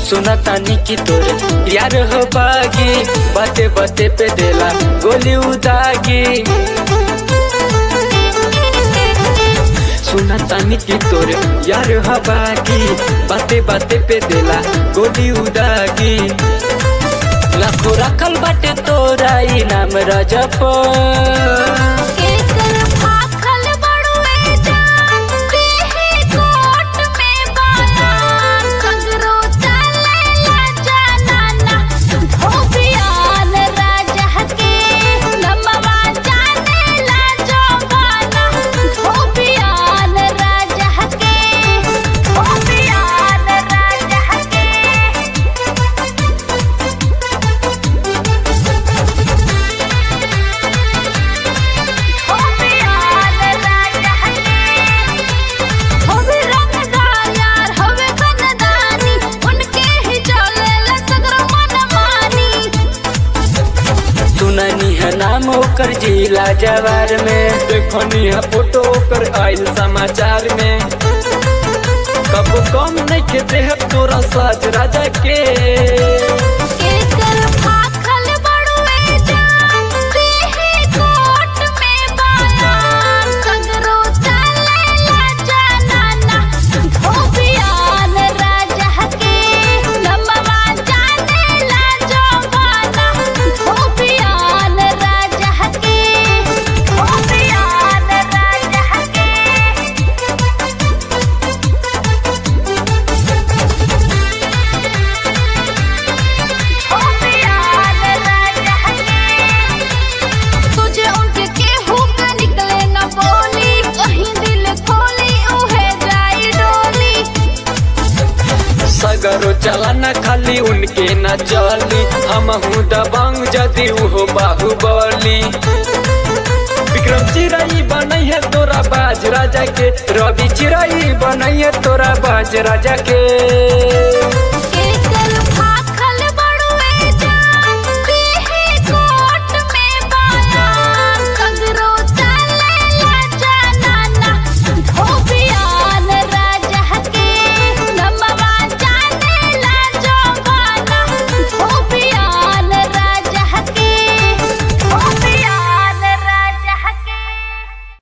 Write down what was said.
सुना तानी की तोरे यार हो बागी बाते बाते पे देला गोली उदागी सुना तानी की तोरे यार हो बागी बाते बाते पे देला गोली उदागी लाखो रखल बाटे तोरा इनाम रजप केकर भाखल बड़ुए जान देहे कोट में बालान सगरो चलेला जनाना धोबियान राजा के नमवा जानेला जवाना धोबियान राजा के धोबियान राजा के होवे रंगदार यार होवे बनदानी उनके ही चलेला सगरो मनमानी सुननी है नाम ओकर जिला जवार में देखनी है फोटो ओकर आयल समाचार में कब कम नहीं के देह तोरा साज राजा के केकर भाखल बड़ुए जान देहे कोट में बालान सगरो चलेला जनाना धोबियान राजा के नमवा जानेला जवाना धोबियान राजा के धोबियान राजा के धोबियान राजा के तुझे उनके केहू का निकले न बोली कहीं दिल खोली उहे जाई डोली सगरो चला न खाली उनके न चली हम हूँ दबंग जदि उहो बाहुबली विक्रम चिराई बनई है तोरा बाज राजा के रवि चिराई बनई है तोरा बाज राजा के